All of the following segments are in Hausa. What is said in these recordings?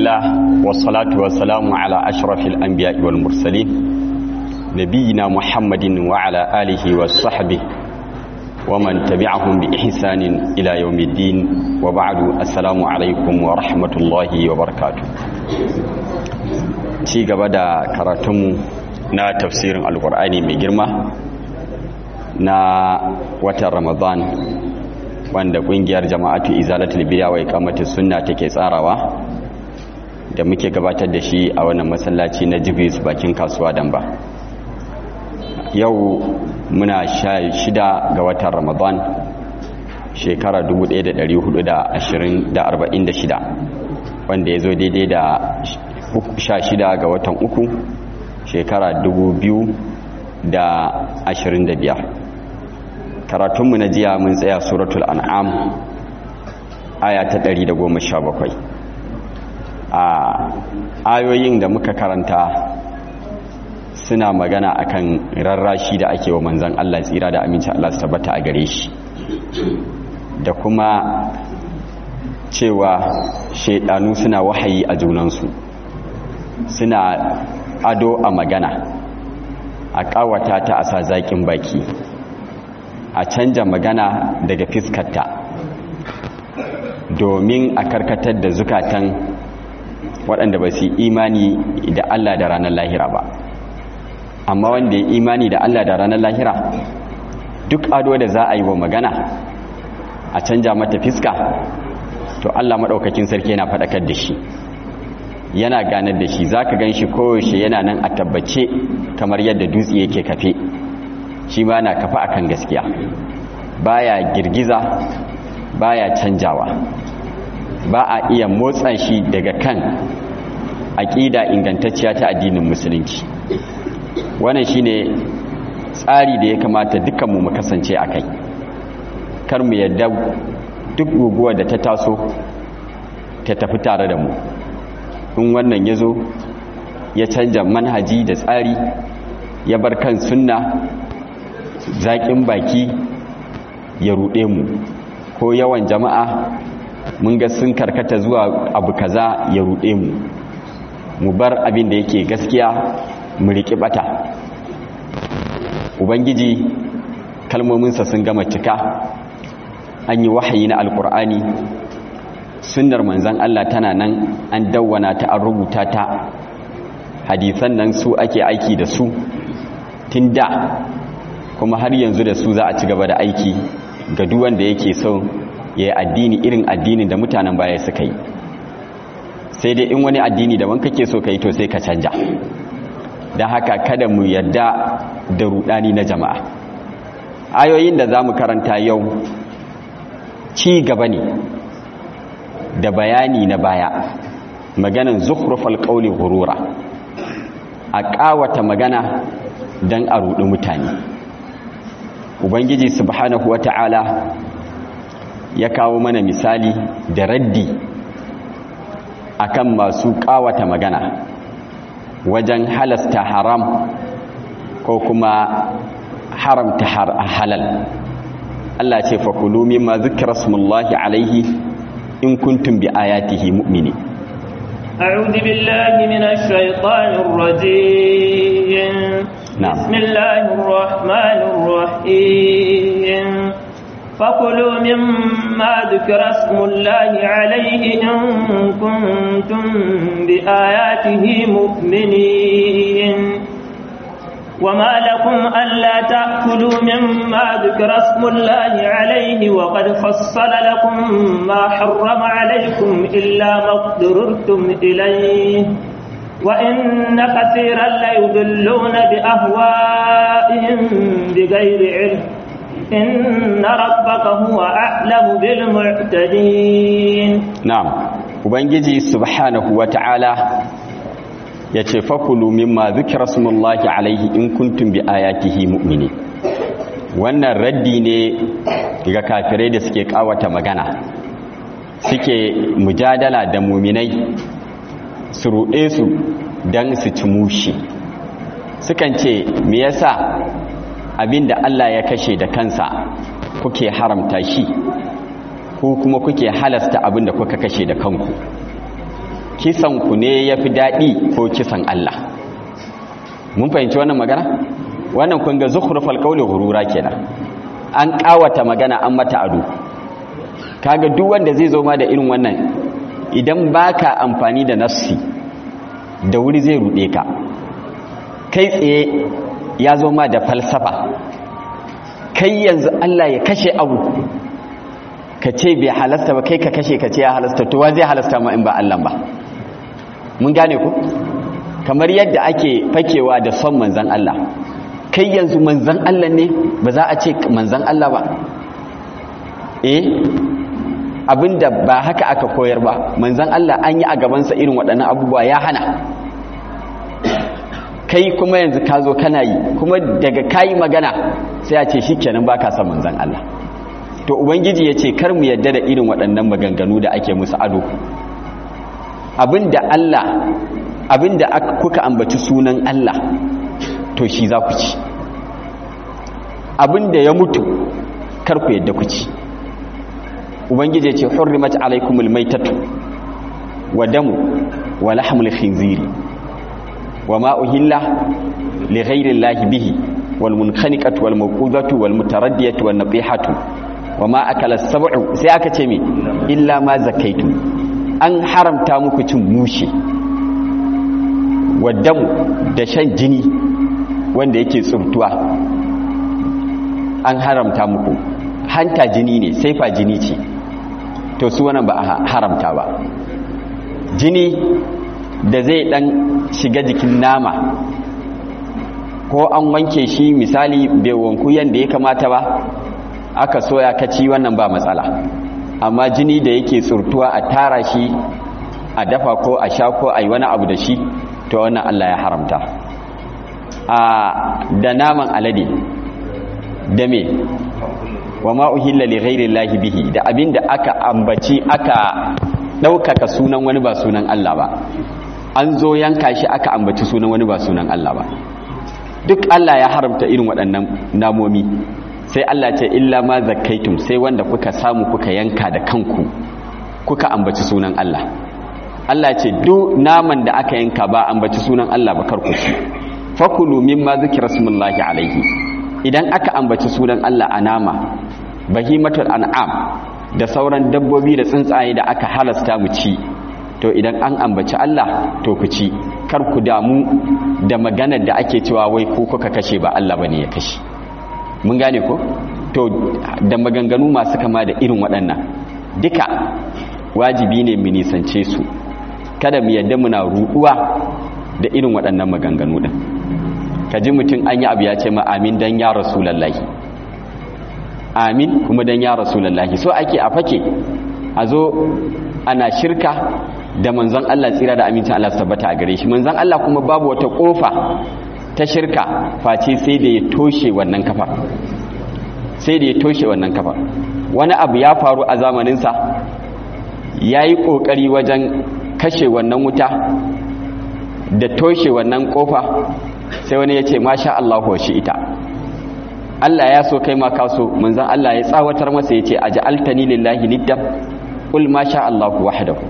الله والصلاة والسلام على أشرف الأنبياء والمرسلين نبينا محمد وعلى آله وصحبه ومن تبعهم بإحسان إلى يوم الدين وبعد السلام عليكم ورحمة الله وبركاته ci gaba da karatunmu na tafsirin alkur'ani mai girma na watan ramadan wanda kungiyar jama'atu izalatul biya wa iqamatus sunna take tsarawa da muke gabatar da shi a wannan masallaci na Jibris bakin kasuwa Damba yau muna sha shida ga watan Ramadan shekara 1446 wanda ya zo daidai da sha shida ga watan uku shekara 2025 karatunmu na jiya mun tsaya suratul an'am aya ta 117 a ayoyin da muka karanta suna magana akan rarrashi da ake wa manzan Allah tsira da aminci Allah su tabbata a gare shi da kuma cewa shaidanu suna wahayi a junansu suna ado a magana a kawata ta a sa zaƙin baki a canja magana daga fiskarta domin a karkatar da zukatan waɗanda ba su imani da Allah da ranar lahira ba amma wanda ya imani da Allah da ranar lahira duk ado da za a yi wa magana a canja mata fiska to Allah maɗaukakin sarki yana faɗakar da shi yana ganar da shi za ka gan shi koyaushe yana nan a tabbace kamar yadda dutse yake kafe shi ma na kafa akan gaskiya baya girgiza baya canjawa ba a iya motsa shi daga kan aƙida ingantacciya ta addinin musulunci wannan shine tsari da ya kamata dukkanmu mu kasance a kai kar mu yadda duk guguwa da ta taso ta tafi tare da mu in wannan ya zo ya canja manhaji da tsari ya bar kan sunna zaƙin baki ya ruɗe mu ko yawan jama'a mun ga sun karkata zuwa abu kaza ya ruɗe mu mu bar abin da yake gaskiya mu riƙi ɓata ubangiji kalmominsa sun gama cika an yi wahayi na alkur'ani sunnar manzan Allah tana nan an dawwana ta an rubuta ta hadisan nan su ake aiki da su tun da kuma har yanzu da su za a ci gaba da aiki ga duwanda yake so ya yi addini irin addinin da mutanen baya suka yi sai dai in wani addini daban kake so ka yi to sai ka canja don haka kada mu yadda da rudani na jama'a ayoyin da za mu karanta yau ci gaba ne da bayani na baya maganan zukhrufal qawli ghurura a ƙawata magana don a ruɗi mutane ubangiji subhanahu wata'ala ya kawo mana misali da raddi akan masu ƙawata magana wajen halasta haram ko kuma haramta halal Allah ce fakulu mimma zikra smullahi alaihi in kuntum bi ayatihi mu'mini أعوذ بالله من الشيطان الرجيم نعم. بسم الله الرحمن الرحيم فكلوا مما ذكر اسم الله عليه إن كنتم بآياته مؤمنين وما لكم ألا تأكلوا مما ذكر اسم الله عليه وقد فصل لكم ما حرم عليكم إلا ما اضطررتم إليه وإن كثيرا ليضلون بأهوائهم بغير علم إن ربك هو أعلم بالمعتدين na'am ubangiji subhanahu wata'ala ya ce fakulu mimma zikra smullahi alaihi in kuntum bi ayatihi mu'mini wannan raddi ne ga kafirai da suke kawata magana suke mujadala da muminai su ruɗe su don su ci mushi sukan ce me yasa abinda Allah ya kashe da kansa kuke haramta shi ko kuma kuke halasta abinda kuka kashe da kanku kisan ku ne yafi daɗi ko kisan Allah mun fahimci wannan magana wannan kun ga zukhrufal qawli ghurura kenan an kawata magana an mata ado kaga duk wanda zai zo ma da irin wannan idan baka amfani da nassi da wuri zai rude ka kai tsaye ya zo ma da falsafa kai yanzu Allah ya kashe abu ka ce bai halasta ba kai ka kashe ka ce ya halasta to wa zai halasta ma in ba Allah ba mun gane ku kamar yadda ake fakewa da son manzan Allah kai yanzu manzan Allah ne ba za a ce manzan Allah ba eh abinda ba haka aka koyar ba manzan Allah an yi a gabansa irin waɗannan abubuwa ya hana kai kuma yanzu ka zo kana yi kuma daga kayi magana sai a ce shi kenan ba ka son manzan Allah to ubangiji ya ce kar mu yadda da irin waɗannan maganganu da ake musu ado abinda Allah abinda kuka ambaci sunan Allah to shi za ku ci abinda ya mutu kar ku yadda ku ci ubangiji ya ce hurrimat alaikumul maitatu wa damu wa lahmul khinziri wa ma uhilla li ghayri llahi bihi wal munkhaniqatu wal mawqudatu wal mutaraddiyatu wan nabihatu wa ma akala sab'u sai aka ce me illa ma zakaitu an haramta muku cin mushe waddamu da shan jini wanda yake tsubtuwa an haramta muku hanta jini ne saifa jini ce to su wannan ba a haramta ba jini da zai dan shiga jikin nama ko an wanke shi misali bai wanku yadda ya kamata ba aka soya kaci wannan ba matsala amma jini da yake tsurtuwa a tara shi a dafa ko a sha ko a yi wani abu da shi to wannan Allah ya haramta a da naman alade da me wa ma uhilla li ghairi llahi bihi da abinda aka ambaci aka ɗaukaka sunan wani ba sunan Allah ba an zo yanka shi aka ambaci sunan wani ba sunan Allah ba duk Allah ya haramta irin waɗannan namomi sai Allah ce illa ma zakkaitum sai wanda kuka samu kuka yanka da kanku kuka ambaci sunan Allah Allah ce duk naman da aka yanka ba ambaci sunan Allah ba karku ci fakulu mimma zikra smullahi alaihi idan aka ambaci sunan Allah a nama bahimatul an'am da sauran dabbobi da tsuntsaye da aka halasta mu ci to idan an ambaci Allah to ku ci kar ku damu da maganar da ake cewa wai ko kuka kashe ba Allah bane ya kashe mun gane ko to da maganganu masu kama da irin waɗannan duka wajibi ne mu nisance su kada mu yadda muna ruɗuwa da irin waɗannan maganganu din kaji mutum an yi abu ya ce ma amin dan ya rasulullahi amin kuma dan ya rasulullahi so ake a fake a zo ana shirka da manzon Allah tsira da amincin Allah tabbata a gare shi manzon Allah kuma babu wata kofa ta shirka face sai da ya toshe wannan kafa sai da ya toshe wannan kafa wani abu ya faru a zamaninsa ya yi ƙoƙari wajen kashe wannan wuta da toshe wannan kofa sai wani ya ce masha Allah shi ita Allah ya so kai ma kaso manzon Allah ya tsawatar masa ya ce aj'altani lillahi niddan qul masha Allah wahdahu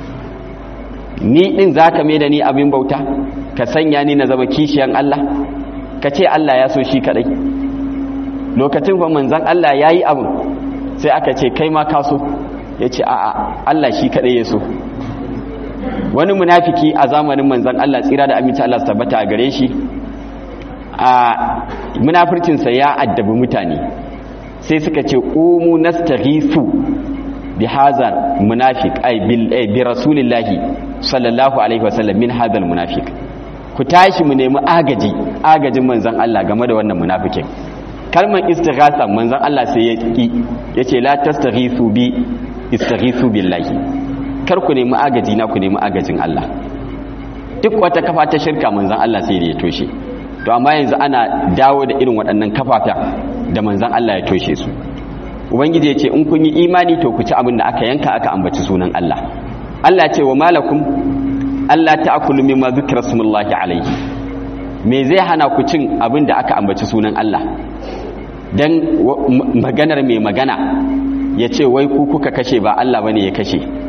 ni din zaka mai da ni abin bauta ka sanya ni na zama kishiyan Allah ka ce Allah ya so shi kadai lokacin fa manzon Allah yayi abin sai aka ce kai ma kaso yace a'a Allah shi kadai ya so wani munafiki a zamanin manzon Allah tsira da aminci Allah su tabbata a gare shi a munafircinsa ya addabi mutane sai suka ce ƙumu nastaghisu bi hazar munafiq ay bi rasulillahi sallallahu alaihi wasallam min hadal munafiq ku tashi mu nemi agaji agajin manzon Allah game da wannan munafikin kalmar istighatha manzon Allah sai ya ki yace la tastaghisu bi istaghisu billahi kar ku nemi agaji na ku nemi agajin Allah duk wata kafa ta shirka manzon Allah sai da ya toshe to amma yanzu ana dawo da irin waɗannan kafafen da manzan Allah ya toshe su ubangiji ya ce in kun yi imani to ku ci abin da aka yanka aka ambaci sunan Allah Allah ce wa malakum Allah ta'kulu mimma zikra smullahi alayhi me zai hana ku cin abin da aka ambaci sunan Allah dan maganar mai magana ya ce wai ku kuka kashe ba Allah bane ya kashe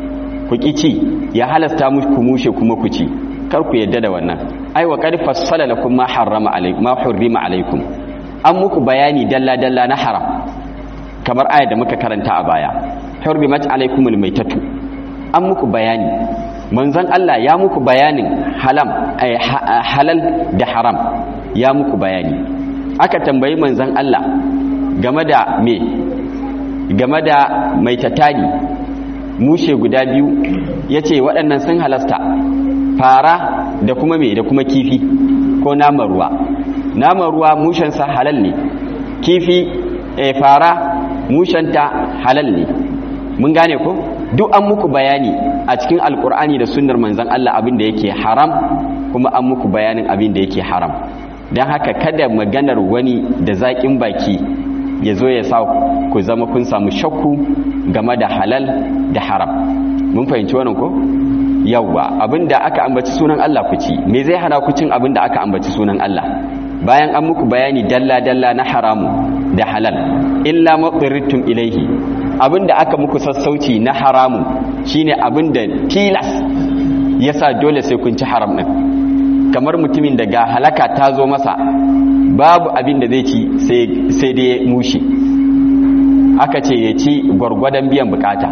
ku ci ya halasta muku mushe kuma ku ci kar ku yadda da wannan ai wa qad fassala lakum ma harrama alaykum ma hurrima alaykum an muku bayani dalla dalla na haram kamar ayar da muka karanta a baya hurrimat alaykumul maitatu an muku bayani manzon Allah ya muku bayanin halam halal da haram ya muku bayani aka tambayi manzon Allah game da me game da maitatani mushe guda biyu yace waɗannan sun halasta fara da kuma me da kuma kifi ko naman ruwa naman ruwa mushensa halal ne kifi e fara mushenta halal ne mun gane ko duk an muku bayani a cikin alkur'ani da sunnar manzon Allah abin da yake haram kuma an muku bayanin abin da yake haram don haka kada maganar wani da zaƙin baki ya zo ya sa ku zama kun samu shakku game da halal da haram mun fahimci wannan ko yawwa abinda aka ambaci sunan Allah ku ci me zai hana ku cin abinda aka ambaci sunan Allah bayan an muku bayani dalla dalla na haramu da halal illa maqrirtum ilaihi abinda aka muku sassauci na haramu shine abinda tilas yasa dole sai kun ci haram din kamar mutumin da ga halaka ta zo masa babu abin da zai ci sai dai mushi aka ce ya ci gwargwadon biyan bukata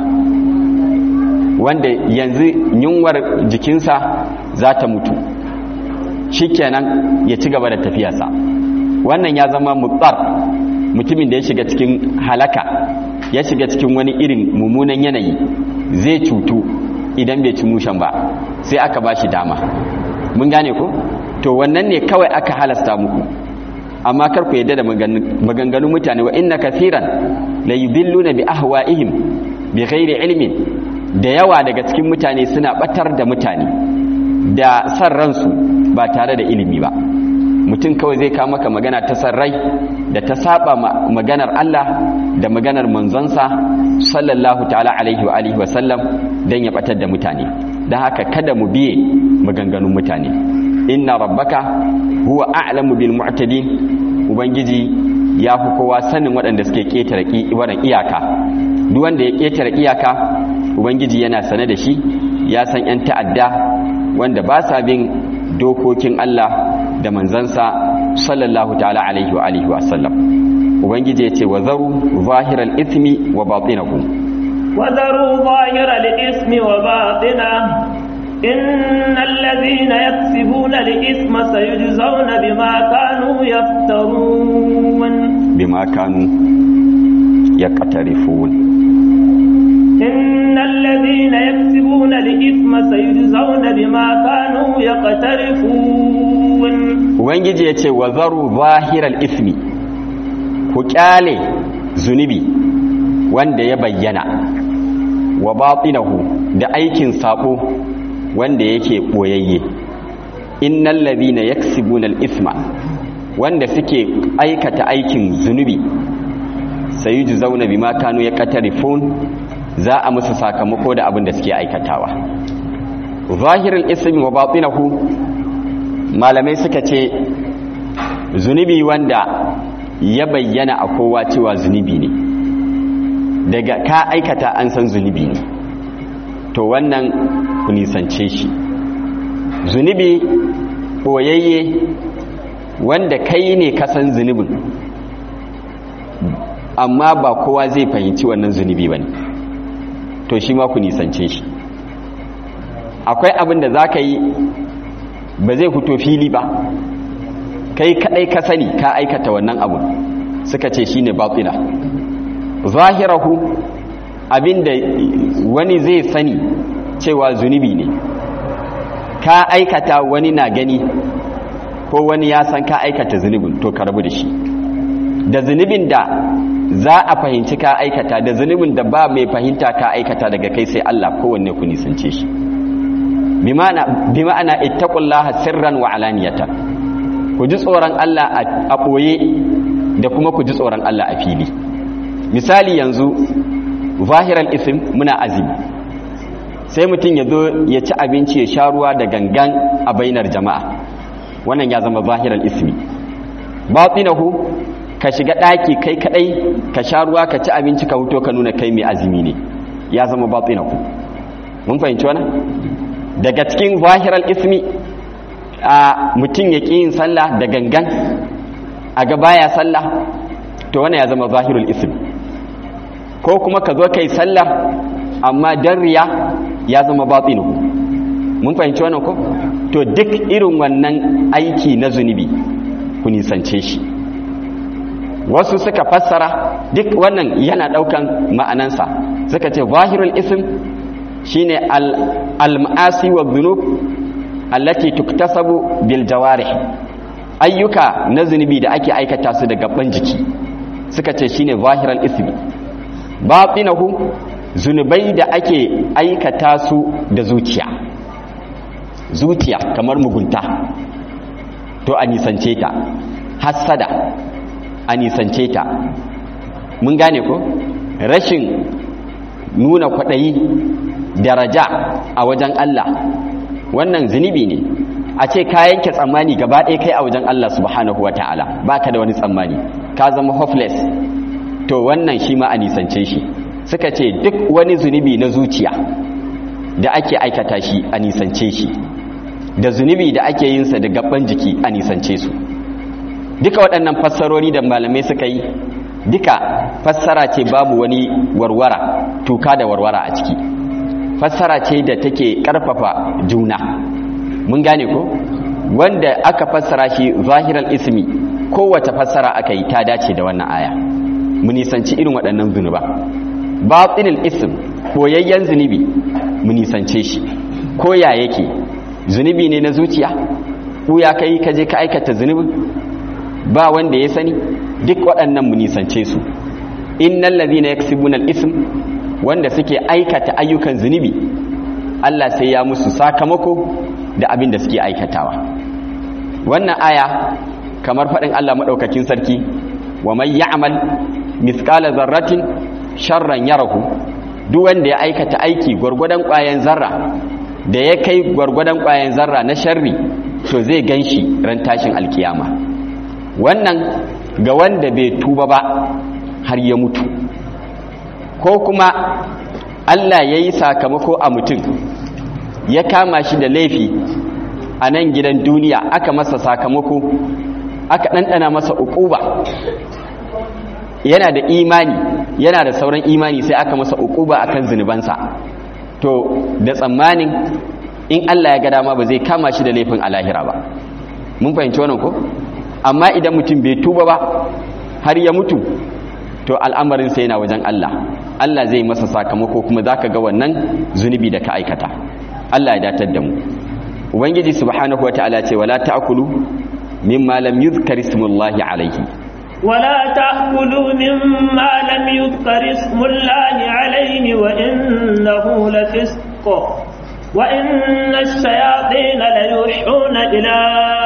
wanda yanzu yunwar jikinsa za ta mutu shikenan ya ci gaba da tafiyarsa wannan ya zama mutsar mutumin da ya shiga cikin halaka ya shiga cikin wani irin mummunan yanayi zai cutu idan bai ci mushen ba sai aka ba shi dama mun gane ko to wannan ne kawai aka halasta muku amma kar ku yadda da maganganun mutane wa inna kathiran la yudilluna bi ahwa'ihim bi ghairi ilmin da yawa daga cikin mutane suna batar da mutane da san ransu ba tare da ilimi ba mutum kawai zai kawo maka magana ta san rai da ta saba maganar Allah da maganar manzonsa sallallahu ta'ala alaihi wa alihi wa sallam dan ya batar da mutane dan haka kada mu biye maganganun mutane inna rabbaka huwa a'lamu bil mu'tadin ubangiji ya fi kowa sanin waɗanda suke ƙetare iyaka duk wanda ya ƙetare iyaka ubangiji yana sane da shi ya san 'yan ta'adda wanda ba sa bin dokokin Allah da manzansa sallallahu ta'ala alaihi wa alihi wa sallam ubangiji ya ce wa zaru zahiral ismi wa batinahu wa zaru zahiral ismi wa batinahu إن الذين يكسبون الإثم سيجزون بما كانوا يفترون بما كانوا يقترفون إن الذين يكسبون الإثم سيجزون بما كانوا يقترفون Ubangiji ya ce wa zaru zahiral ismi ku kyale zunubi wanda ya bayyana wa batinahu da aikin sabo wanda yake boyayye innal ladhina yaksibuna al-ithma wanda suke aikata aikin zunubi sayujzauna bima kanu yaqtarifun za a musu sakamako da abin da suke aikatawa zahirul ismi wa batinahu malamai suka ce zunubi wanda ya bayyana a kowa cewa zunubi ne daga ka aikata an san zunubi ne to wannan ku nisance shi zunubi ɓoyayye wanda kai ne kasan zunubin amma ba kowa zai fahimci wannan zunubi ba ne to shi ma ku nisance shi akwai abin da za ka yi ba zai fito fili ba kai kadai ka sani ka aikata wannan abu suka ce shine batina zahirahu abinda wani zai sani cewa zunubi ne ka aikata wani na gani ko wani ya san ka aikata zunubin to ka rabu da shi da zunubin da za a fahimci ka aikata da zunubin da ba mai fahimta ka aikata daga kai sai Allah kowanne ku nisance shi bi ma'ana ittaqullaha sirran wa alaniyatan ku ji tsoron Allah a ɓoye da kuma ku ji tsoron Allah a fili misali yanzu zahiran isim muna azumi sai mutum ya zo ya ci abinci ya sha ruwa da gangan a bainar jama'a wannan ya zama zahiran ismi batinahu ka shiga ɗaki kai kadai ka sha ruwa ka ci abinci ka huto ka nuna kai mai azumi ne ya zama batinahu mun fahimci wannan daga cikin zahiral ismi a mutum ya ƙi yin sallah da gangan a ga baya sallah to wannan ya zama zahirul ism ko kuma ka zo kai sallah amma dan riya ya zama batinu mun fahimci wannan ko to duk irin wannan aiki na zunubi ku nisance shi wasu suka fassara duk wannan yana daukan ma'anansa suka ce zahirul ism shine al-ma'asi wa dhunub allati tuktasabu bil jawarih ayyuka na zunubi da ake aikata su da gaban jiki suka ce shine zahiral ismi batinahu zunubai da ake aikata su da zuciya zuciya kamar mugunta to a nisance ta hassada a nisance ta mun gane ko rashin nuna kwaɗayi daraja a wajen Allah wannan zunubi ne a ce ka yanke tsammani gaba ɗaya kai a wajen Allah subhanahu wa ta'ala ba ka da wani tsammani ka zama hopeless to wannan shi ma a nisance shi suka ce duk wani zunubi na zuciya da ake aikata shi a nisance shi da zunubi da ake yinsa da gaban jiki a nisance su duka waɗannan fassarori da malamai suka yi duka fassara ce babu wani warwara tuka da warwara a ciki fassara ce da take ƙarfafa juna mun gane ko wanda aka fassara shi zahiral ismi kowace fassara aka yi ta dace da wannan aya mu nisanci irin waɗannan zunuba batinil ism koyayyen zunubi mu nisance shi ko ya yake zunubi ne na zuciya ko ya kai ka je ka aikata zunubin ba wanda ya sani duk waɗannan mu nisance su innal ladhina yaksibuna al-ism wanda suke aikata ayyukan zunubi Allah sai ya musu sakamako da abin da suke aikatawa wannan aya kamar faɗin Allah maɗaukakin sarki wa man ya'mal mithqala zarratin sharran yarahu duk wanda ya aikata aiki gwargwadon ƙwayan zarra da ya kai gwargwadon ƙwayan zarra na sharri to zai ganshi ran tashin alkiyama wannan ga wanda bai tuba ba har ya mutu ko kuma Allah ya yi sakamako a mutum ya kama shi da laifi a nan gidan duniya aka masa sakamako aka ɗanɗana masa uquba yana da imani yana da sauran imani sai aka masa uquba akan zunubansa to da tsammanin in Allah ya ga dama ba zai kama shi da laifin alahira ba mun fahimci wannan ko amma idan mutum bai tuba ba har ya mutu to al'amarin sai yana wajen Allah Allah zai masa sakamako kuma zaka ga wannan zunubi da ka aikata Allah ya datar da mu ubangiji subhanahu wataala ce wala ta'kulu mimma lam yuzkar ismullahi alayhi ولا تأكلوا مما لم يذكر اسم الله عليه وإنه لفسق وإن الشياطين ليوحون إلى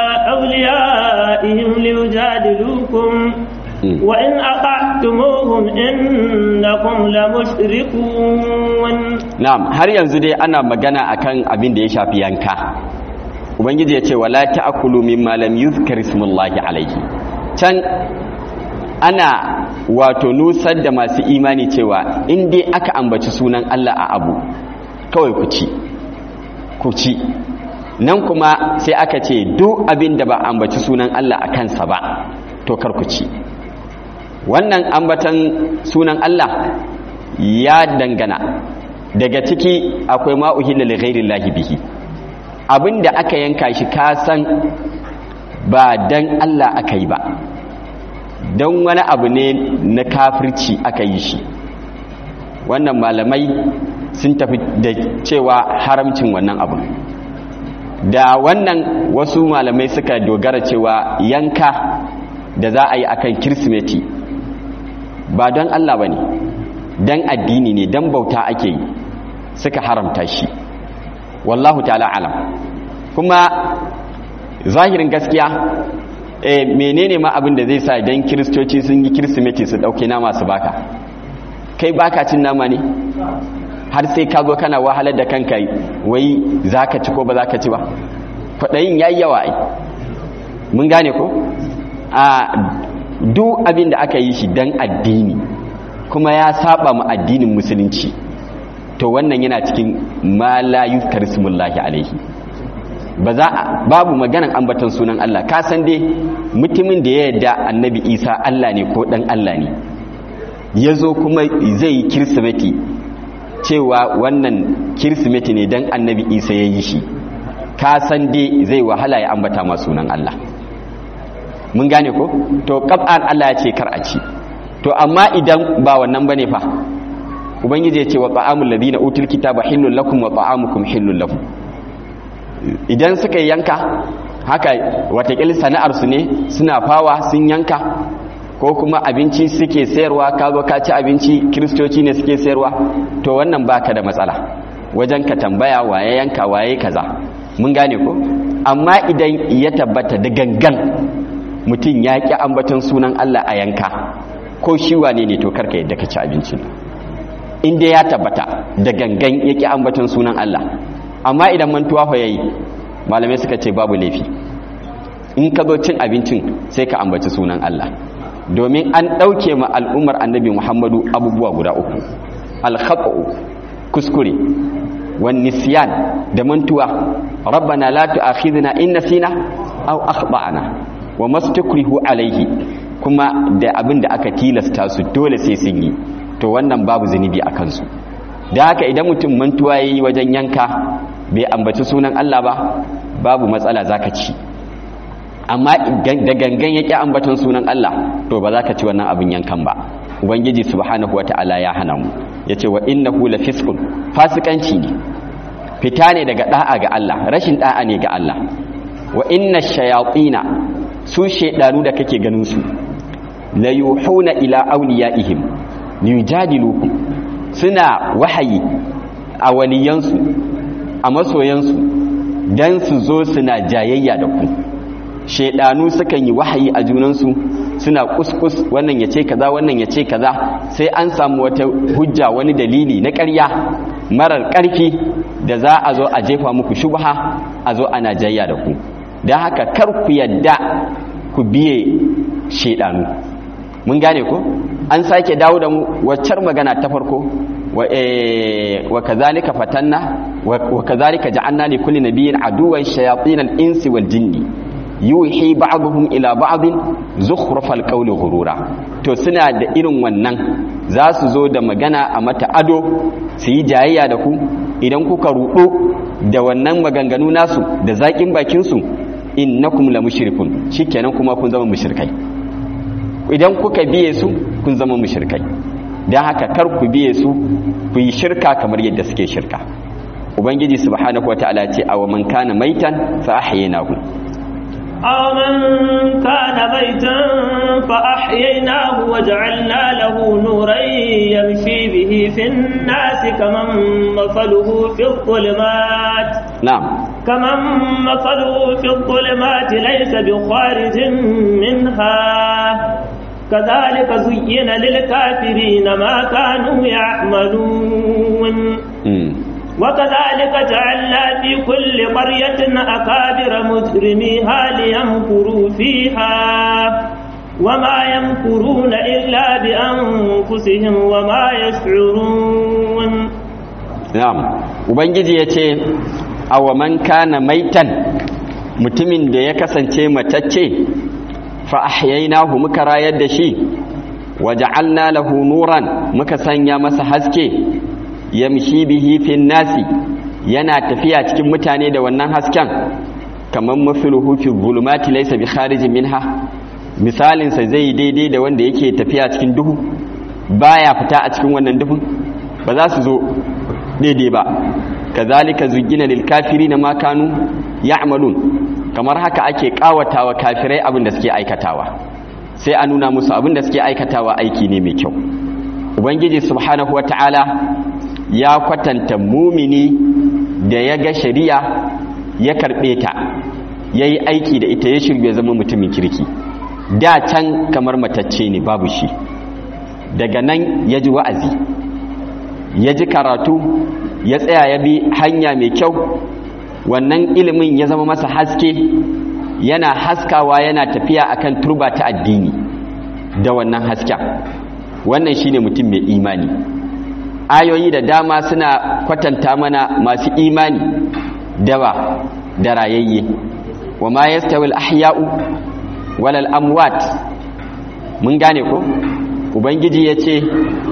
أوليائهم ليجادلوكم وإن أطعتموهم إنكم لمشركون نعم har yanzu dai ana magana akan abin da ya shafi yanka ubangiji ya ce wala ta'kulu mimma lam yuzkar ismullahi alayhi can ana wato nusar da masu imani cewa in dai aka ambaci sunan Allah a abu kawai ku ci ku ci nan kuma sai aka ce duk abin da ba ambaci sunan Allah a kansa ba to kar ku ci wannan ambatan sunan Allah ya dangana daga ciki akwai ma'uhilla li ghairillahi bihi abinda aka yanka shi ka san ba dan Allah aka yi ba don wani abu ne na kafirci aka yi shi wannan malamai sun tafi da cewa haramcin wannan abu da wannan wasu malamai suka dogara cewa yanka da za a yi akan kirsimeti ba don Allah ba ne don addini ne don bauta ake yi suka haramta shi wallahu ta'ala alam kuma zahirin gaskiya e menene ma abin da zai sa idan kiristoci sun yi kirsimeti su dauke nama su baka kai baka cin nama ne har sai ka zo kana wahalar da kanka wai zaka ci ko ba zaka ci ba kwaɗayin yayi yawa ai mun gane ko a duk abin da aka yi shi dan addini kuma ya saba mu addinin musulunci to wannan yana cikin ma la yuzkar ismullahi alaihi ba za a babu maganan ambaton sunan Allah ka san dai mutumin da ya yarda annabi Isa Allah ne ko dan Allah ne yazo kuma zai yi kirsimeti cewa wannan kirsimeti ne dan annabi Isa ya yi shi ka san dai zai wahala ya ambata ma sunan Allah mun gane ko to qab'an Allah ya ce kar a ci to amma idan ba wannan bane fa ubangiji ya ce wa ta'amul ladina utul kitaba hillul lakum wa ta'amukum hillul lahum idan suka yanka haka watakil sana'arsu ne suna fawa sun yanka ko kuma abinci suke sayarwa ka zo ka ci abinci kiristoci ne suke sayarwa to wannan baka da matsala wajen ka tambaya waye yanka waye kaza mun gane ko amma idan ya tabbata da gangan mutum ya ƙi ambaton sunan Allah a yanka ko shi wane ne to karka yadda ka ci abincin inda ya tabbata da gangan ya ƙi ambaton sunan Allah amma idan mantuwa fa yayi malamai suka ce babu laifi in ka zo cin abincin sai ka ambaci sunan Allah domin an ɗauke ma al'ummar annabi Muhammadu abubuwa guda uku al kuskure wan nisyan da mantuwa rabbana la tu'akhidhna in nasina aw akhtana wa mastakrihu alaihi kuma da abin da aka tilasta su dole sai sun yi to wannan babu zunubi a kansu da haka idan mutum mantuwa ya yi wajen yanka bai ambaci sunan Allah ba babu matsala za ka ci amma da gangan ya ƙi ambatan sunan Allah to ba za ka ci wannan abin yankan ba ubangiji subhanahu wa ta'ala ya hana mu ya ce wa innahu la fiskun fasikanci ne fita ne daga da'a ga Allah rashin da'a ne ga Allah wa inna shayatina su shaidanu da kake ganin su la yuhuna ila awliyaihim liyujadilukum suna wahayi a waliyansu a masoyansu dan su zo suna jayayya da ku shaidanu sukan yi wahayi a junansu suna kuskus wannan ya ce kaza wannan ya ce kaza sai an samu wata hujja wani dalili na ƙarya marar ƙarfi da za a zo a jefa muku shubha a zo ana jayya da ku don haka kar ku yadda ku biye shaidanu mun gane ko an sake dawo da mu waccar magana ta farko wa kazalika fatanna wa kazalika ja'alna li kulli nabiyyin aduwwan shayatin al-insi wal jinni yuhi ba'dhum ila ba'd zukhrufal qawli ghurura to suna da irin wannan za su zo da magana a mata ado su yi jayayya da ku idan kuka rudo da wannan maganganu nasu da zakin bakin su innakum la mushrikun shikenan kuma kun zama mushrikai idan kuka biye su kun zama mushrikai dan haka kar ku biye su ku yi shirka kamar yadda suke shirka ubangiji subhanahu wataala ce aw man kana maitan fa ahyaynahu aw man kana maitan fa ahyaynahu wa ja'alna lahu nuran yamshi bihi fin nas kaman mafaluhu fi dhulumat na'am كمن مثله في الظلمات ليس بخارج منها كذلك زين للكافرين ما كانوا يعملون وكذلك جعلنا في كل قرية أكابر مجرميها ليمكروا فيها وما يمكرون إلا بأنفسهم وما يشعرون نعم وبنجي يتي awa man kana maitan mutumin da ya kasance matacce fa ahyaynahu muka rayar da shi waja'alna lahu nuran muka sanya masa haske yamshi bihi fin nasi yana tafiya cikin mutane da wannan hasken kaman mafiluhu fi zulumati laysa bi kharijin minha misalin sa zai daidai da wanda yake tafiya cikin duhu baya fita a cikin wannan duhun ba za su zo daidai ba kazalika zugina lil kafirina ma kanu ya'malun kamar haka ake kawatawa kafirai abin da suke aikatawa sai a nuna musu abin da suke aikatawa aiki ne mai kyau ubangiji subhanahu wataala ya kwatanta mumini da ya ga shari'a ya karbe ta yayi aiki da ita ya shirye zama mutumin kirki da can kamar matacce ne babu shi daga nan ya ji wa'azi ya ji karatu ya tsaya ya bi hanya mai kyau wannan ilimin ya zama masa haske yana haskawa yana tafiya akan turba ta addini da wannan hasken wannan shine mutum mai imani ayoyi da dama suna kwatanta mana masu imani dawa da rayayye wa ma yastawi al-ahya'u wal amwat mun gane ko ubangiji yace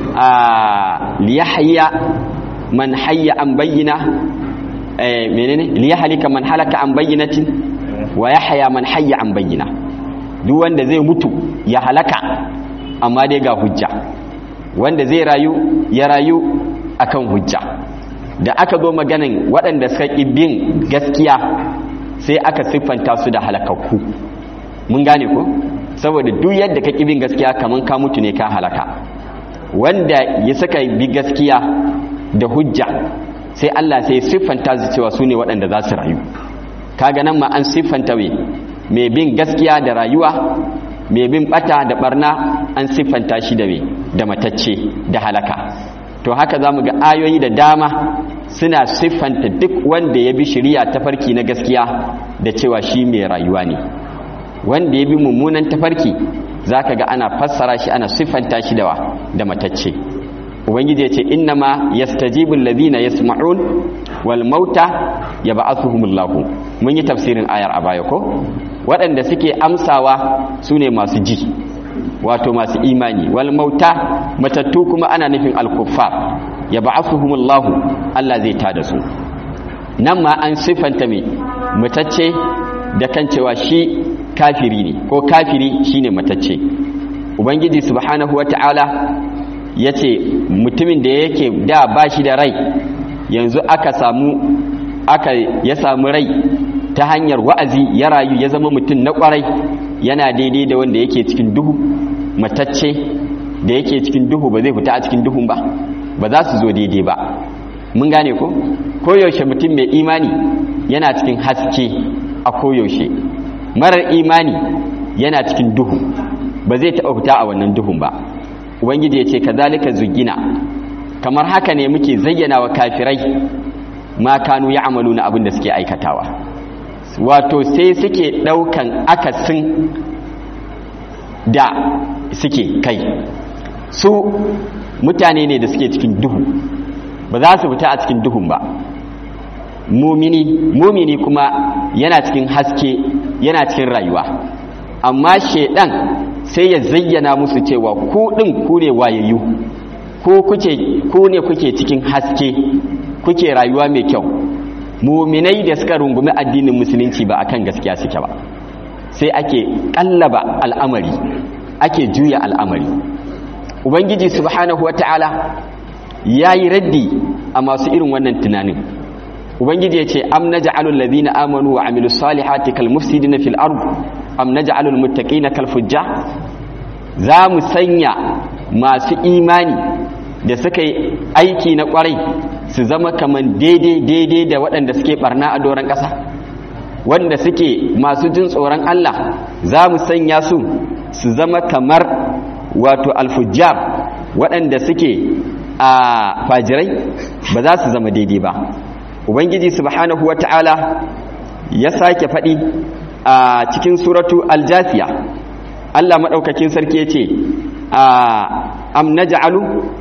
a liyahya man hayya an bayyina eh menene liyahlika man halaka an bayyinatin wa yahya man hayya an bayyina duk wanda zai mutu ya halaka amma dai ga hujja wanda zai rayu ya rayu akan hujja da aka zo maganin waɗanda suka ƙi bin gaskiya sai aka siffanta su da halakakku mun gane ko saboda duk yadda ka ƙi bin gaskiya kaman ka mutu ne ka halaka wanda ya saka bi gaskiya da hujja sai Allah sai siffanta su cewa su ne waɗanda za su rayu kaga nan ma an siffanta we mai bin gaskiya da rayuwa mai bin bata da barna an siffanta shi da me da matacce da halaka to haka zamu ga ayoyi da dama suna siffanta duk wanda ya bi shari'a tafarki na gaskiya da cewa shi mai rayuwa ne wanda ya bi mummunan tafarki zaka ga ana fassara shi ana siffanta shi da da matacce ubangiji ya ce innama yastajibu alladhina yasma'un wal mauta yab'athuhumullahu mun yi tafsirin ayar a baya ko waɗanda suke amsawa sune masu ji wato masu imani wal mauta matattu kuma ana nufin al-kuffar yab'athuhumullahu Allah zai tada su nan ma an siffanta mai matacce da kan cewa shi kafiri ne ko kafiri shine matacce ubangiji subhanahu wata'ala ya ce mutumin da yake da ba shi da rai yanzu aka samu aka ya samu rai ta hanyar wa'azi ya rayu ya zama mutum na kwarai yana daidai da wanda yake cikin duhu matacce da yake cikin duhu ba zai fita a cikin duhun ba ba za su zo daidai ba mun gane ko koyaushe mutum mai imani yana cikin haske a koyaushe marar imani yana cikin duhu ba zai taɓa fita a wannan duhun ba ubangiji ya ce kazalika zugina kamar haka ne muke zayyana wa kafirai ma kanu ya amalu na abin da suke aikatawa wato sai suke ɗaukan akasin da suke kai su mutane ne da suke cikin duhu ba za su fita a cikin duhun ba mumini mumini kuma yana cikin haske yana cikin rayuwa amma shedan sai ya zayyana musu cewa ku din ku ne wayayyu ko kuke ku ne kuke cikin haske kuke rayuwa mai kyau muminai da suka rungumi addinin musulunci ba akan gaskiya suke ba sai ake kallaba al'amari ake juya al'amari ubangiji subhanahu wata'ala yayi raddi a masu irin wannan tunanin ubangiji ya ce am naj'alul ladina amanu wa amilus salihati kal mufsidina fil ard am naj'alul muttaqina kal fujjar za mu sanya masu imani da suka yi aiki na kwarai su zama kaman daidai daidai da waɗanda suke barna a doron ƙasa wanda suke masu jin tsoron Allah za mu sanya su su zama kamar wato alfujjar waɗanda suke a fajirai ba za su zama daidai ba ubangiji subhanahu wata'ala ya sake faɗi a cikin suratu aljasiya Allah maɗaukakin sarki ya ce am naj'alu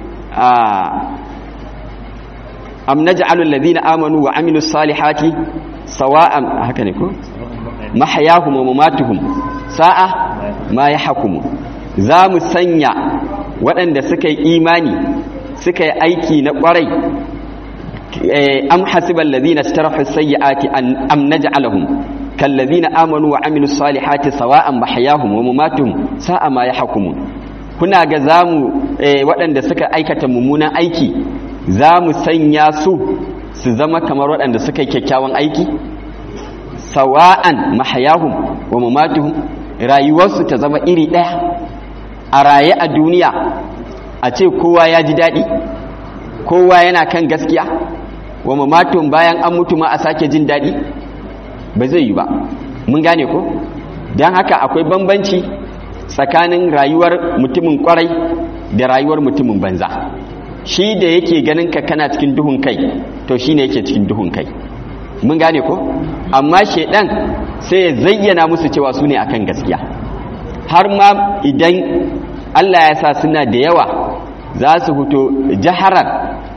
am naj'alu alladhina amanu wa amilus salihati sawa'an haka ne ko mahyahum wa mamatuhum sa'a ma yahkumu za mu sanya waɗanda suka yi imani suka yi aiki na ƙwarai am hasiban ladina istarahu sayyiati an am naj'alahum kallazina amanu wa amilus salihati sawa'an mahyahum wa mamatuhum sa'a ma yahkumun kuna ga zamu waɗanda suka aikata mummunan aiki zamu sanya su su zama kamar waɗanda suka yi kyakkyawan aiki sawa'an mahyahum wa mamatuhum rayuwarsu ta zama iri ɗaya a raye a duniya a ce kowa ya ji daɗi kowa yana kan gaskiya wa mamatun bayan an mutu ma a sake jin daɗi ba zai yi ba mun gane ko don haka akwai bambanci tsakanin rayuwar mutumin kwarai da rayuwar mutumin banza shi da yake ganin ka kana cikin duhun kai to shi ne yake cikin duhun kai mun gane ko amma shaidan sai ya zayyana musu cewa su ne akan gaskiya har ma idan allah ya sa suna da yawa za su fito jaharar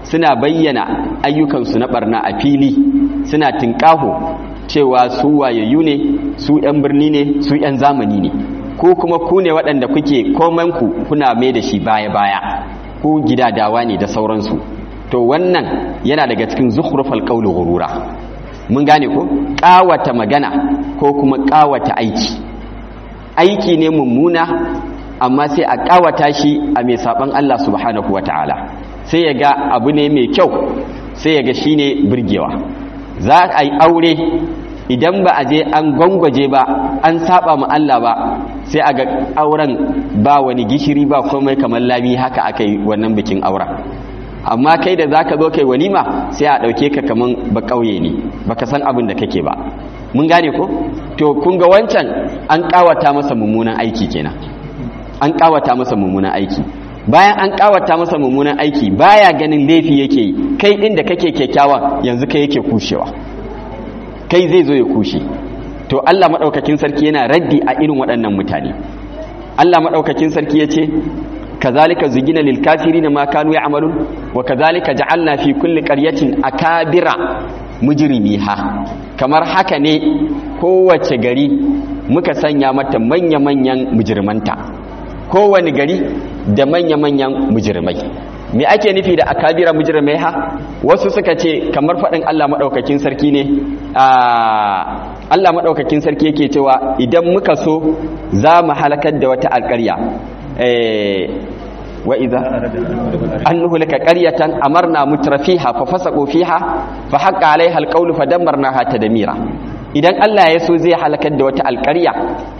suna bayyana ayyukansu na barna a fili suna tinkaho cewa su wayayyu ne su 'yan birni ne su 'yan zamani ne ko kuma ku ne waɗanda kuke komanku kuna mai da shi baya-baya ku gidadawa ne da sauransu to wannan yana daga cikin zukhrufal qawli ghurura mun gane ko ƙawata magana ko kuma ƙawata aiki aiki ne mummuna amma sai a ƙawata shi a mai saban Allah subhanahu wataala sai ya ga abu ne mai kyau sai ya ga shine burgewa za a yi aure idan ba a je an gwangwaje ba an saba mu Allah ba sai a ga auren ba wani gishiri ba komai kamar lami haka aka yi wannan bikin auren amma kai da zaka zo kai walima sai a dauke ka kaman ba kauye ne baka san abin da kake ba mun gane ko to kun ga wancan an kawata masa mummunan aiki kenan an kawata masa mummunan aiki bayan an kawata masa mummunan aiki baya ganin laifi yake yi kai din da kake kyakkyawa yanzu kai yake kushewa kai zai zo ya kushe to Allah madaukakin sarki yana raddi a irin waɗannan mutane Allah madaukakin sarki yace kazalika zugina lil kafirin ma kanu ya'malun wa kazalika ja'alna fi kulli qaryatin akabira mujrimiha kamar haka ne kowace gari muka sanya mata manya-manyan mujrimanta kowane gari da manya-manyan mujrimai me ake nufi da akabira mujrimai ha wasu suka ce kamar faɗin Allah maɗaukakin sarki ne Allah maɗaukakin sarki yake cewa idan muka so za mu halakar da wata alƙarya wa idza an nuhlika qaryatan amarna mutrafiha fa fasaqu fiha fa haqqa alaiha alqawlu fa dammarnaha tadmira idan Allah ya so zai halakar da wata alƙarya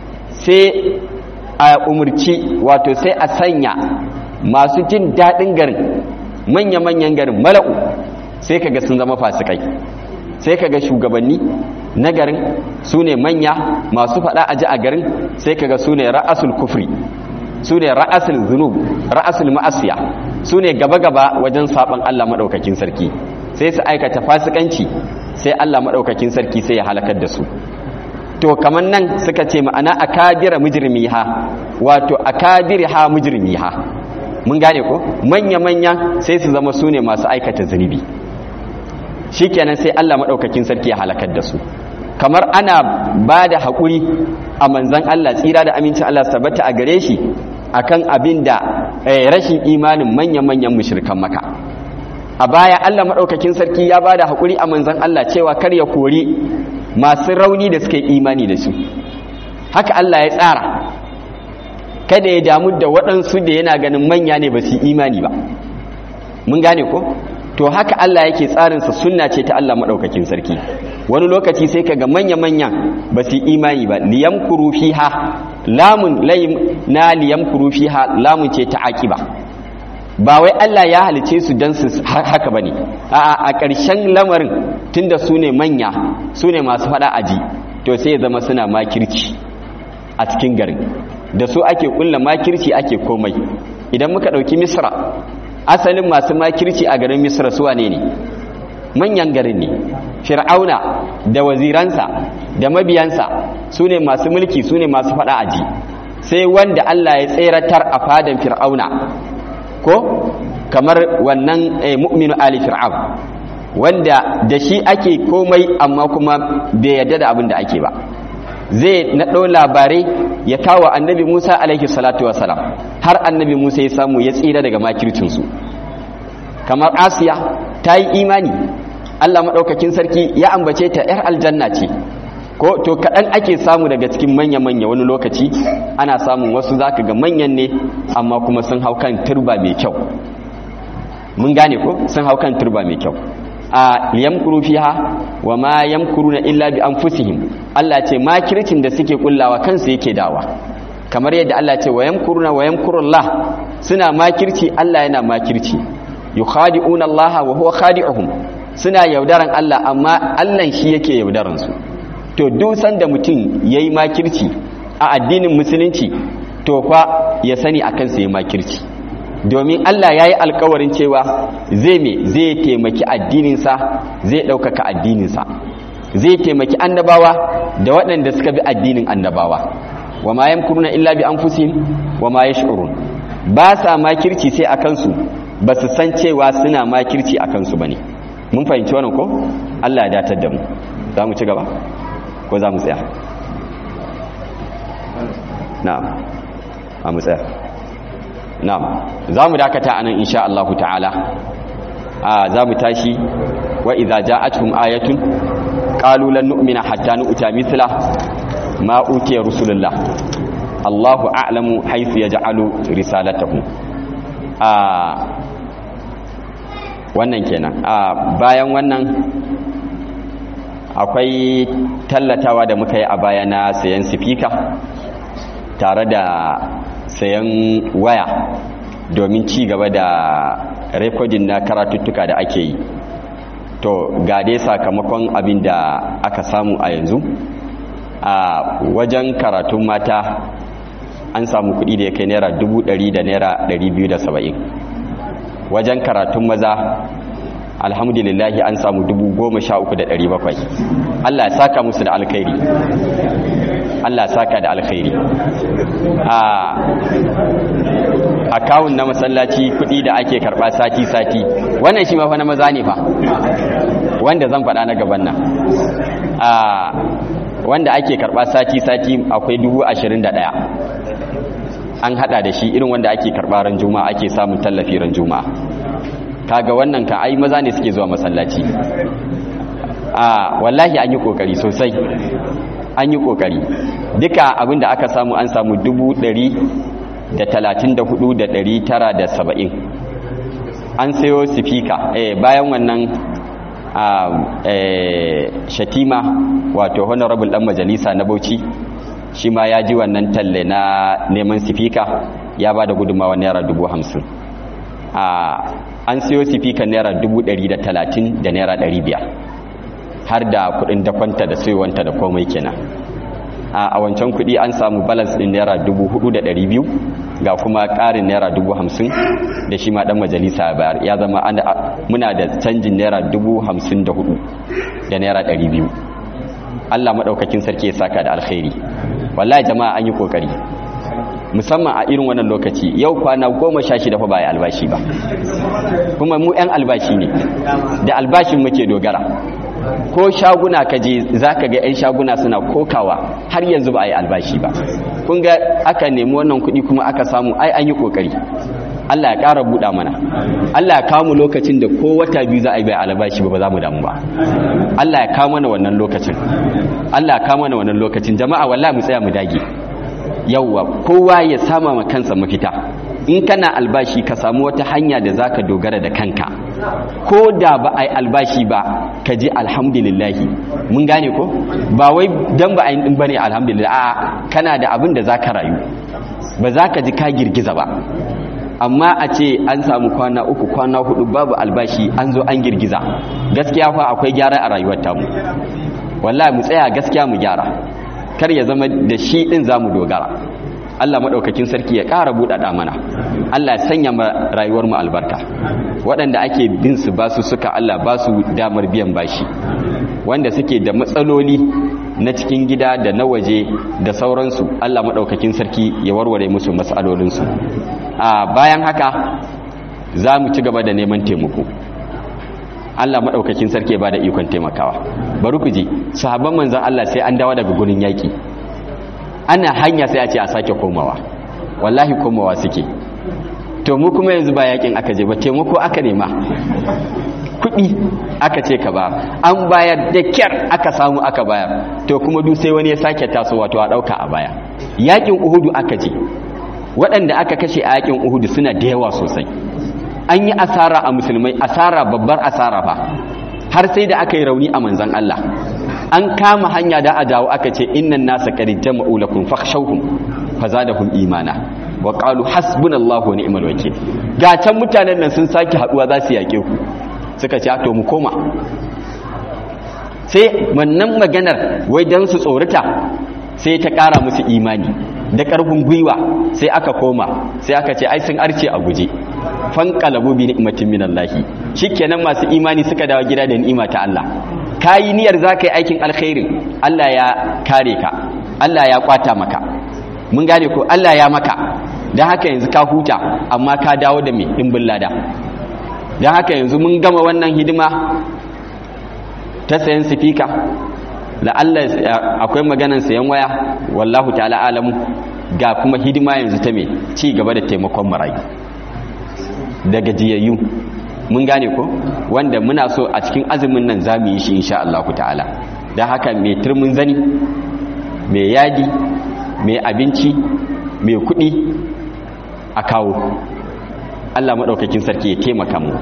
sai a umurci wato sai a sanya masu jin daɗin garin manya-manyan garin mala'u sai kaga sun zama fasikai sai kaga shugabanni na garin su ne manya masu faɗa aji a garin sai kaga su ne ra'asul kufri su ne ra'asul zunub ra'asul ma'asiya su ne gaba-gaba wajen saɓan Allah maɗaukakin sarki sai su aikata fasikanci sai Allah maɗaukakin sarki sai ya halakar da su to kamar nan suka ce ma'ana akabira mujrimiha wato akabirha mujrimiha mun gane ko manya-manya sai su zama su ne masu aikata zunubi shikenan sai Allah maɗaukakin sarki ya halakar da su kamar ana ba da haƙuri a manzan Allah tsira da amincin Allah tabbata a gare shi akan abin da rashin imanin manya-manyan mushrikan maka a baya Allah maɗaukakin sarki ya ba da haƙuri a manzan Allah cewa kar ya kori masu rauni da suka yi imani da su haka Allah ya tsara kada ya damu da waɗansu da yana ganin manya ne ba su yi imani ba mun gane ko to haka Allah yake tsarinsa sunna ce ta Allah maɗaukakin sarki wani lokaci sai kaga manya-manya ba su yi imani ba liyamkuru fiha lamun layim na liyamkuru fiha lamun ce ta aqiba ba wai Allah ya halice su dan su haka bane a'a a ƙarshen lamarin tunda su ne manya su ne masu fada aji to sai ya zama suna makirci a cikin garin da su ake kulla makirci ake komai idan muka ɗauki misra asalin masu makirci a garin misra su wane ne manyan garin ne fir'auna da waziransa da mabiyansa su ne masu mulki su ne masu fada aji sai wanda Allah ya tseratar a fadan fir'auna ko kamar wannan mu'minu ali fir'aun wanda da shi ake komai amma kuma bai yarda da abin da ake ba zai naɗo labarai ya kawo annabi musa alaihi salatu wasalam har annabi musa ya samu ya tsira daga makircinsu kamar asiya ta yi imani allah maɗaukakin sarki ya ambace ta 'yar aljanna ce ko to kaɗan ake samu daga cikin manya-manya wani lokaci ana samun wasu zaka ga manyan ne amma kuma sun hau kan turba mai kyau mun gane ko sun hau kan turba mai kyau a yamkuru fiha wa ma yamkuruna illa bi anfusihim Allah ce makircin da suke kullawa kansu yake dawa kamar yadda Allah ce wa yamkuruna wa yamkurullah suna makirci Allah yana makirci yukhadi'una Allah wa huwa khadi'uhum suna yaudaran Allah amma Allah shi yake yaudaran su to duk sanda mutum yayi makirci a addinin musulunci to fa ya sani akan sa yayi makirci domin Allah ya yi alkawarin cewa zai me zai taimaki addininsa zai ɗaukaka addininsa zai taimaki annabawa da waɗanda suka bi addinin annabawa wa ma yamkuruna illa bi anfusihim wa ma yash'urun ba sa makirci sai akan su ba su san cewa suna makirci a kansu ba ne mun fahimci wannan ko Allah ya datar da mu za mu ci gaba ko za mu tsaya na'am a mu tsaya na'am za mu dakata anan insha Allah ta'ala a za mu tashi wa idza ja'atuhum ayatun qalu lan nu'mina hatta nu'ta mithla ma utiya rusulullah Allahu a'lamu haythu yaj'alu risalatahu a wannan kenan a bayan wannan akwai tallatawa da muka yi a baya na sayan sifika tare da sayan waya domin ci gaba da rekodin na karatuttuka da ake yi to ga dai sakamakon abin da aka samu a yanzu a wajen karatun mata an samu kudi da ya kai naira ɗari da naira saba'in wajen karatun maza alhamdulillahi an samu bakwai. Allah ya saka musu da alkhairi Allah ya saka da alkhairi a akawun na masallaci kudi da ake karba sati-sati wannan shi mafa na maza ne fa wanda zan faɗa na gaban nan a wanda ake karba sati-sati akwai dubu ashirin da ɗaya an hada da shi irin wanda ake karba ran juma'a ake samun tallafi ran juma'a kaga wannan ka ai maza ne suke zuwa masallaci a wallahi an yi kokari sosai an yi kokari duka abinda aka samu an samu dubu ɗari da talatin da hudu da ɗari tara da saba'in an sayo sifika eh, bayan wannan shatima wato honorable dan majalisa na bauchi shi ma ya ji wannan talle na neman sifika ya ba da gudunmawa naira dubu hamsin an siyo sifika naira dubu ɗari da talatin da naira ɗari biyar har da kudin dakwanta da sayowanta da komai kenan a wancan kudi an samu balance din naira dubu hudu da ɗari biyu ga kuma ƙarin naira dubu hamsin da shi ma ɗan majalisa bayar ya zama muna da canjin naira dubu hamsin da hudu da naira ɗari biyu allah maɗaukakin sarki ya saka da alkhairi wallahi jama'a an yi ƙoƙari musamman a irin wannan lokaci yau kwana goma sha shida fa ba albashi ba kuma mu 'yan albashi ne da albashin muke dogara ko shaguna ka je za ka ga 'yan shaguna suna kokawa har yanzu ba a yi albashi ba kun ga aka nemi wannan kuɗi kuma aka samu ai an yi ƙoƙari Allah ya ƙara buɗa mana Allah ya kawo mu lokacin da ko wata biyu za a yi bai albashi ba ba za mu damu ba Allah ya kawo mana wannan lokacin Allah ya kawo mana wannan lokacin jama'a wallahi mu tsaya mu dage yawwa kowa ya sama ma kansa mafita in kana albashi ka samu wata hanya da zaka dogara da kanka ko da ba a yi albashi ba ka ji alhamdulillahi mun gane ko ba wai dan ba a yi ba ne alhamdulillah a kana da abin da zaka rayu ba za ka ji ka girgiza ba amma a ce an samu kwana uku kwana hudu babu albashi an zo an girgiza gaskiya fa akwai gyara a rayuwar tamu wallahi mu tsaya gaskiya mu gyara kar ya zama da shi din zamu dogara Allah maɗaukakin sarki ya ƙara buɗaɗa mana Allah ya sanya rayuwar mu albarka waɗanda ake bin su ba su suka Allah ba su damar biyan bashi wanda suke da matsaloli na cikin gida da na waje da sauransu Allah maɗaukakin sarki ya warware musu matsalolinsu a bayan haka za mu ci gaba da neman taimako Allah maɗaukakin sarki ya ba da ikon taimakawa bari ku ji sahabban manzan Allah sai an dawo daga gurin yaƙi ana hanya sai a ce a sake komawa wallahi komawa suke to mu kuma yanzu ba yakin aka je ba taimako aka nema kuɗi aka ce ka ba an bayar da kyar aka samu aka bayar to kuma duk sai wani ya sake taso wato a ɗauka a baya yakin uhudu aka je waɗanda aka kashe a yakin uhudu suna da yawa sosai an yi asara a musulmai asara babbar asara fa har sai da aka yi rauni a manzan Allah an kama hanya da a dawo aka ce innan nasa qad jama'u lakum fakhshawhum fazadahum imana wa qalu hasbunallahu wa ni'mal wakeel ga can mutanen nan sun saki haduwa za su yake ku suka ce to mu koma sai wannan maganar wai dan su tsorata sai ta kara musu imani da karfin gwiwa sai aka koma sai aka ce ai sun arce a guje fanqalabu bi ni'matin minallahi shikenan masu imani suka dawo gida da ni'ima ta Allah kayi niyyar zaka yi aikin alkhairin Allah ya kare ka Allah ya kwata maka mun gane ko Allah ya maka dan haka yanzu ka huta amma ka dawo da me dimbin lada don haka yanzu mun gama wannan hidima ta sayan sifika la'alla akwai maganan sayan waya wallahu ta'ala alamu ga kuma hidima yanzu ta me ci gaba da taimakon marayu da gajiyayyu mun gane ko wanda muna so a cikin azumin nan za mu yi shi insha Allah ta'ala don haka mai turmin zani mai yadi mai abinci mai kuɗi a kawo Allah maɗaukakin sarki ya taimaka mu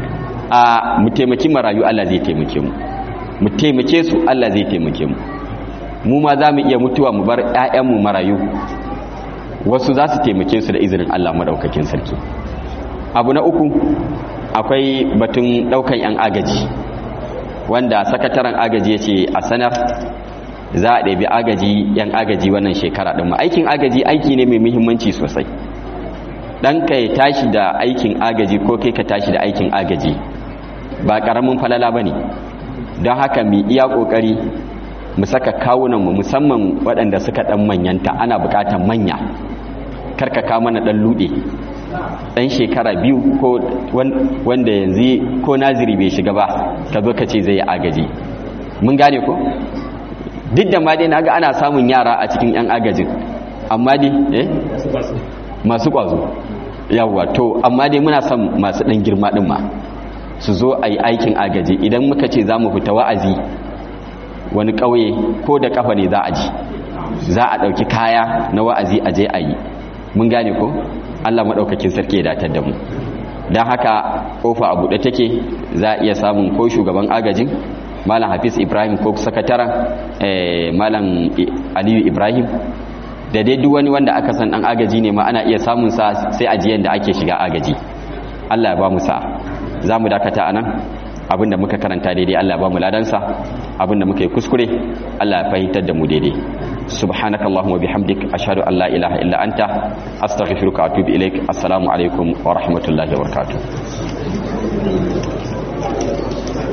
a mu taimaki marayu Allah zai taimake mu mu taimake su Allah zai taimake mu mu ma za mu iya mutuwa mu bar 'ya'yanmu marayu wasu za su taimake su da izinin Allah maɗaukakin sarki abu na uku akwai batun ɗaukan 'yan agaji wanda sakataren agaji ya ce a sanar za a ɗabi agaji 'yan agaji wannan shekara ɗin aikin agaji aiki ne mai muhimmanci sosai ɗan ka ya tashi da aikin agaji ko kai ka tashi da aikin agaji ba ƙaramin falala ba ne don haka mu iya ƙoƙari mu saka kawunanmu musamman waɗanda suka ɗan manyanta ana buƙatar manya karkaka mana ɗan luɗe ɗan shekara biyu ko wanda yanzu ko naziri bai shiga ba ka zo ka ce zai agaji mun gane ko duk da ma dai na ga ana samun yara a cikin 'yan agajin amma dai eh masu ƙwazo yawwa to amma dai muna son masu ɗan girma ɗin ma su zo a yi aikin agaji idan muka ce za mu fita wa'azi wani ƙauye ko da ƙafa ne za a ji za a ɗauki kaya na wa'azi a je a yi mun gane ko allah maɗaukakin sarki ya datar da mu don haka ƙofa a buɗe take za a iya samun ko shugaban agajin malam hafiz ibrahim ko sakataren malam aliyu ibrahim da dai duk wani wanda aka san ɗan agaji ne ma ana iya samun sa sai ajiyan da ake shiga agaji allah ya ba mu sa za mu dakata a nan abinda muka karanta daidai Allah ba mu ladansa abinda muka yi kuskure Allah ya fahimtar da mu daidai subhanakallahumma bihamdik ashhadu an la ilaha illa anta astaghfiruka wa atubu ilaik assalamu alaikum wa rahmatullahi wa barakatuh